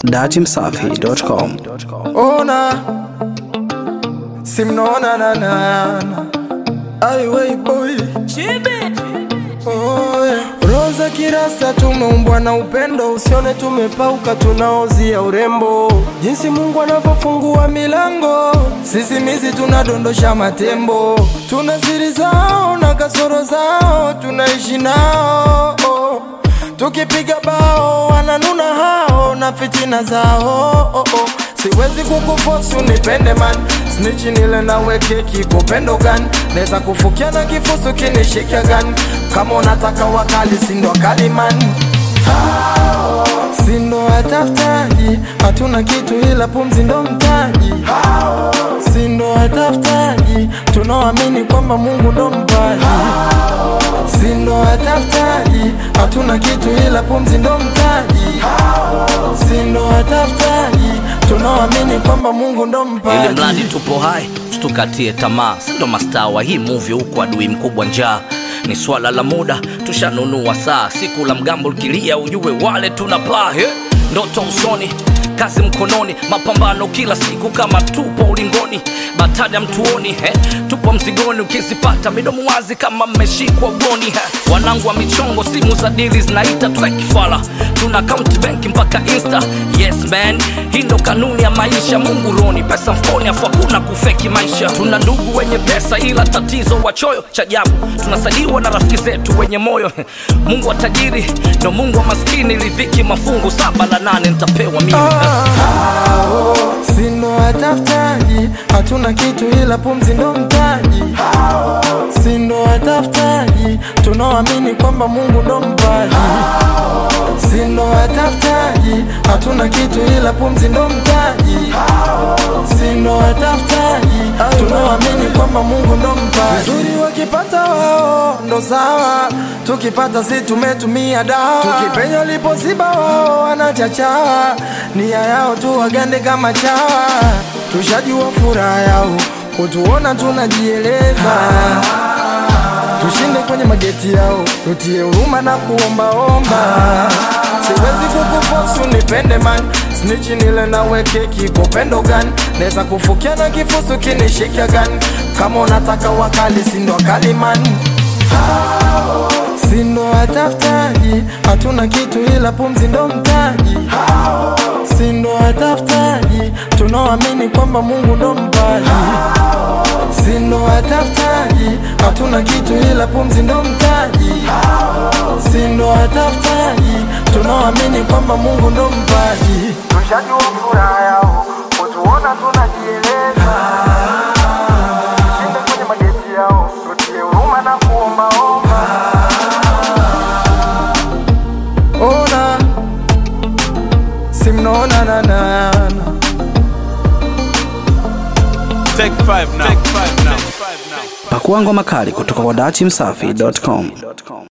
datimsafi.com. Ona simnaona na na na aiwei boy Oh, yeah. Roza kirasa tumeumbwa na upendo, usione tumepauka, tunaozia urembo, jinsi Mungu anavyofungua milango, sisi mizi tunadondosha matembo, tuna siri zao na kasoro zao, tunaishi nao oh. Tukipiga bao wananuna hao na fitina zao oh, oh. Siwezi kukufosi unipende man Snitchi nile nawe keki kupendo gani Neza kufukia na kifusu kinishika gani Kama unataka wakali sindo wakali man Sindo watafutaji Hatuna kitu ila pumzi ndo mtaji Sindo watafutaji Tunaoamini kwamba Mungu ndo mpaji Sindo watafutaji Hatuna kitu ila pumzi ndo mtaji Sindo watafutaji Tunaoamini kwamba Mungu ndo ili mpaji mradi tupo hai tukatie tamaa sindo mastaa wa hii movie huku adui mkubwa njaa ni swala la muda tushanunua saa siku la mgambo likilia ujue wale tunapaa he ndoto usoni kazi mkononi mapambano kila siku kama tupo ulingoni batada mtuoni he tupo mzigoni ukizipata midomo wazi kama mmeshikwa ugoni he wanangu wa michongo simu za dili zinaita tukifala tuna account benki mpaka insta yes man hii ndo kanuni ya maisha mungu roni pesa mfukoni afu hakuna kufeki maisha tuna ndugu wenye pesa ila tatizo wachoyo cha ajabu tunasaliwa na rafiki zetu wenye moyo mungu wa tajiri ndo mungu wa maskini ridhiki mafungu saba la nane nitapewa mimi Hao, Sindo watafutaji Hatuna kitu ila pumzi ndo mtaji Sindo watafutaji Tunaoamini kwamba Mungu ndo mpaji Sindo watafutaji Hatuna kitu ila pumzi ndo mtaji Sindo watafutaji Tunaoamini kwamba Mungu ndo mpaji Vizuri wakipata wao ndo sawa Tukipata si tumetumia dawa Tukipenya lipoziba wao wanachachawa Nia yao tu wagande kama chawa Tushajua furaha yao Kutuona tunajieleza tushinde kwenye mageti yao, tutie huruma na kuombaomba. Siwezi kukufosi unipende man, snitchi nile nawe keki kwa upendo gani? Neza kufukia na kifusu kinishika gani? Kama unataka wakali sindo wakali man Sindo watafutaji, hatuna kitu ila pumzi ndo mtaji. Sindo watafutaji, tunaoamini kwamba Mungu ndo mpaji. Sindo watafutaji, hatuna kitu ila pumzi ndo mtaji. Sindo watafutaji, tunaoamini kwamba Mungu ndo mpaji. Tushajua furaha yao, kutuona tunajieleza. Tushinde kwenye mageti yao, tutie huruma na kuombaomba. Ona, simnaona na na na Take five now. Take five now. Pakua ngoma kali kutoka kwa datimsafi.com.